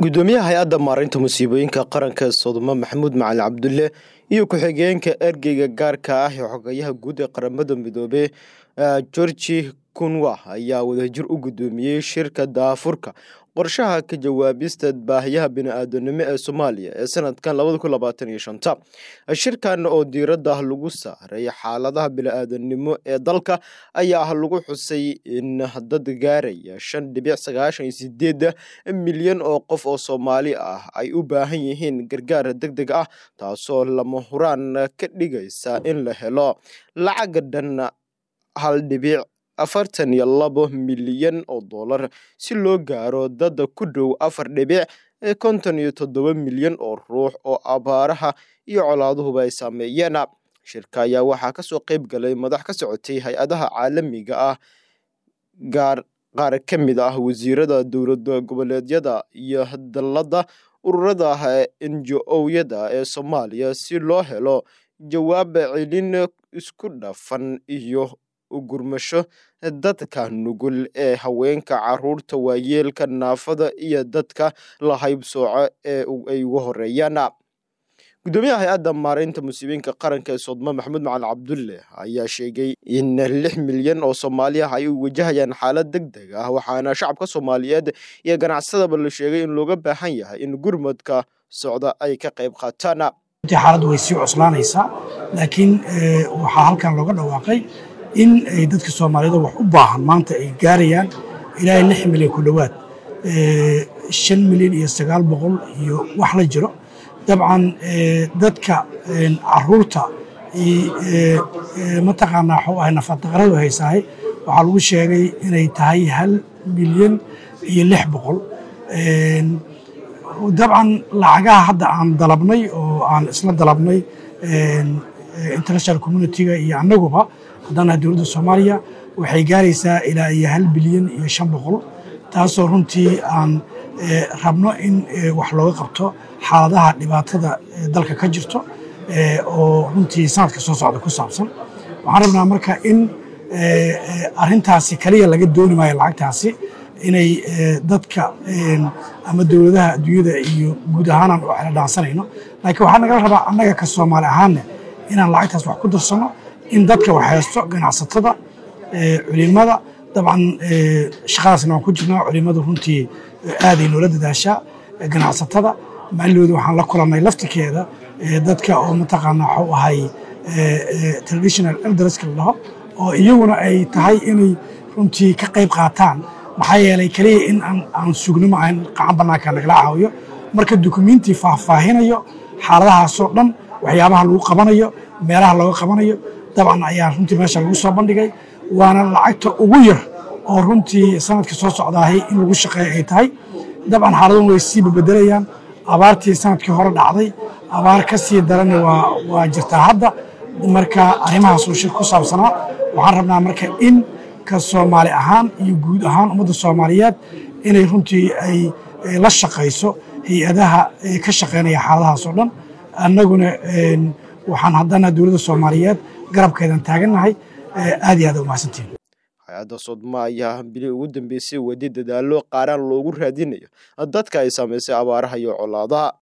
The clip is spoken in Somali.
gudoomiyaha hay-adda maareynta musiibooyinka qaranka sodoma maxamuud macali cabdulle iyo ku-xigeenka ergeyga gaarka ah ee xogayaha guud ee qaramada midoobe georgi kunwa ayaa wadajir u gudoomiyey shirka daafurka qorshaha ka jawaabista baahiyaha bini-aadanimo ee soomaaliya ee sanadkan labadakuabaataniyoshanta shirkan oo diiradda lagu saaray xaaladaha bini-aadanimo ee dalka ayaa ah lagu xusay in dad gaaraya shan dhibic sagaashan iyo sideed milyan oo qof oo soomaali ah ay u baahan yihiin gargaar deg deg ah taasoo lama huraan ka dhigaysa in la helo lacaga dhan hal dhibic afartan iyo labo milyan oo dollar si loo gaaro dad ku dhow afar dhibic konton iyo toddoba milyan oo ruux oo abaaraha iyo colaaduhuba ay saameeyeen shirka ayaa waxaa kasoo qeyb galay madax ka socotay hay-adaha caalamiga ah gaar qaar ka mid ah wasiirada dowlada goboleedyada iyo dalada ururada njo-yada ee soomaaliya si loo helo jawaab celin isku dhafan iyo gurmasho dadka nugul ee haweenka caruurta waayeelka naafada iyo dadka la haybsooco ee ay ugu horeeyaan gudoomiyaha hay-adda maareynta musiibooyinka qaranka ee soodmo maxamuud macali cabdulle ayaa sheegay in lix milyan oo soomaali ah ay wajahayaan xaalad deg deg ah waxaana shacabka soomaaliyeed iyo ganacsadaba la sheegay in looga baahan yahay in gurmadka socda ay ka qayb qaataan xaaladdu way sii cuslaanaysaa laakiin waxaa halkan looga dhawaaqay in ay dadka soomaaliyed wax u baahan maanta ay gaarayaan ilaa lix milyan ku dhowaad shan milyan iyo sagaal boqol iyo wax la jiro dabcan dadka caruurta mataqaanaa waxuu ahay nafaqdaradu haysahay waxaa lagu sheegay inay tahay hal milyan iyo lix boqol dabcan lacagaha hadda aan dalabnay oo aan isla dalabnay international communitiga iyo annaguba haddana dowladda soomaaliya waxay gaaraysaa ilaa iyo hal bilyan iyo shan boqol taasoo runtii aan rabno in wax looga qabto xaaladaha dhibaatada dalka ka jirto oo runtii sanadka soo socda ku saabsan waxaan rabnaa marka in arintaasi kaliya laga dooni maayo lacagtaasi inay dadka ama dowladaha adduunyada iyo guud ahaanaan u xela dhaansanayno laakiin waxaa nagala rabaa annaga ka soomaali ahaanne inaan lacagtaas wax ku darsanno in dadka wax haysto ganacsatada culimada dabcan shaqadaasna waan ku jirnaa culimadu runtii aaday noola dadaashaa ganacsatada maalooda waxaan la kulannay laftikeeda dadka oo mataqaanaa waxuu ahay traditional elderska la dhaho oo iyaguna ay tahay inay runtii ka qayb qaataan maxaa yeelay keliya in aan sugno ma ahan qacan bannaanka nagala caawiyo marka dukumenti faahfaahinayo xaaladahaasoo dhan waxyaabaha lagu qabanayo meelaha looga qabanayo dabcan ayaa runtii meesha lagu soo bandhigay waana lacagta ugu yar oo runtii sanadka soo socdaahay in lagu shaqeeya ay tahay dabcan xaaladun way sii babedelayaan abaartii sanadkii hore dhacday abaar ka sii darana waa jirtaa hadda marka arrimahaasuu shir ku saabsanaa waxaan rabnaa marka in ka soomaali ahaan iyo guud ahaan ummadda soomaaliyeed inay runtii ay la shaqayso hay-adaha ka shaqeynaya xaaladahaas oo dhan annaguna waxaan haddana dowladda soomaaliyeed garabkeedan taagannahay aad iyo aad u mahadsantiin hay-adda sodma ayaa bili ugu dambeysay wadi dadaalo qaaraan loogu raadinayo dadka ay saamaysay abaaraha iyo colaadaha